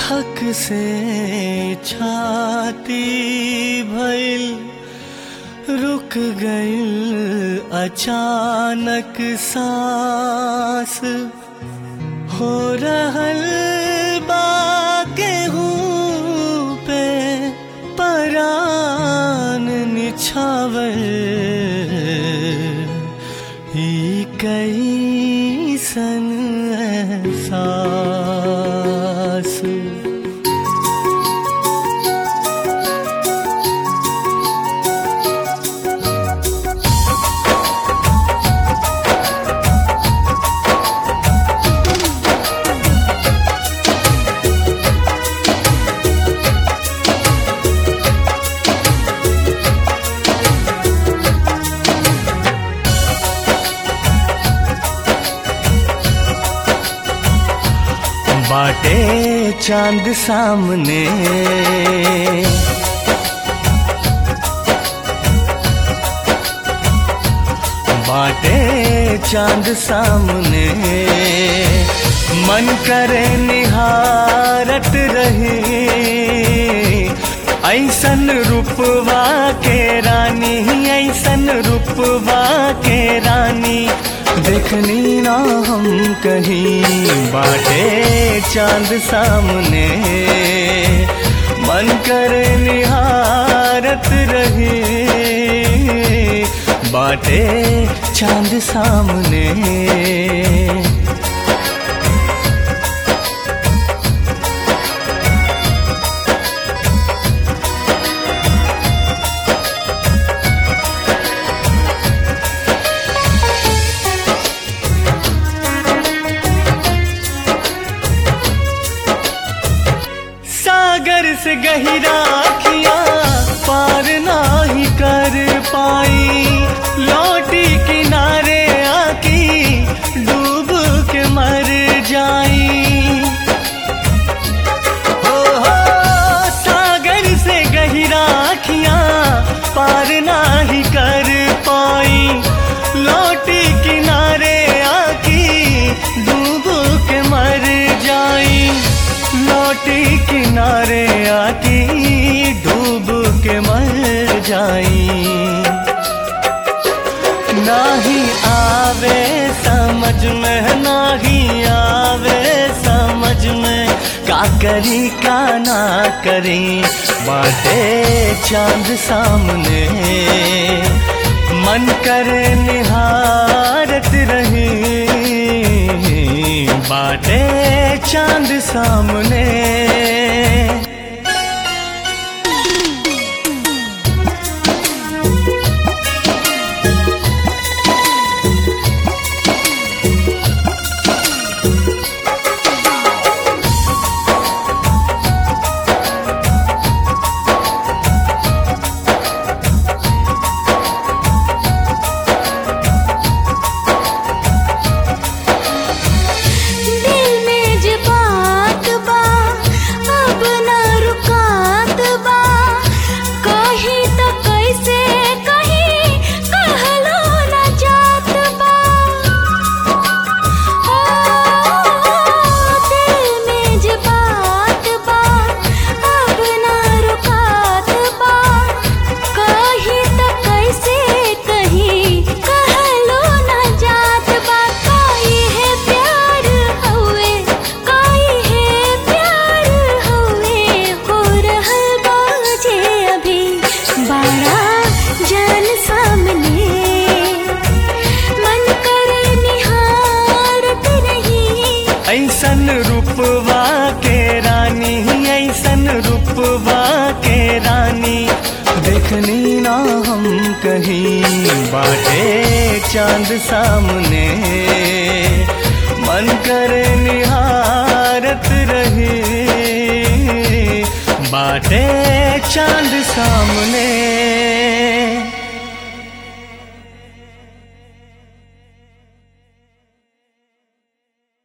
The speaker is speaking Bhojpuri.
धक से छाती भइल रुक गइल अचानक सांस हो रहल बा गेहूं पे परान निछावर ई कैसन एहसास बाटे चांद सामने बाटे चांद सामने मन करे निहारत रहे ऐसन रूपवा के रानी ऐसन रूपवा के रानी देखनी ना हम कहीं बाटे चांद सामने मन करे निहारत रहे बाटे चांद सामने सागर से गहिरा किया पार नाही कर पाई लौटी किनारे आकी डूब के मर जाई हो हो सागर से गहिरा किया पार नाही कर पाई लौटी किनारे आकी डूब के मर जाई लौटी किनारे आती डूब के मर जाई नाही आवे समझ में नाही आवे समझ में का करी का ना करी बाटे चांद सामने मन करे निहारत रही बाटे चांद सामने दिल में जे बात बा अब ना रुकात बा कही तो कैसे कही कहलो ना जात बा ओ दिल में जे बात बा अब ना रुकात बा कही तो कैसे कही कहलो ना जात बा काई है प्यार हवे काई है प्यार हवे हो रहल बाजे अभी बड़ा जान सामने मन करे निहारत रही ऐसन रूपवा के रानी ऐसन रूपवा के रानी देखनी ना हम कहीं बाटे चांद सामने मन करे निहारत रहे बाटे चांद सामने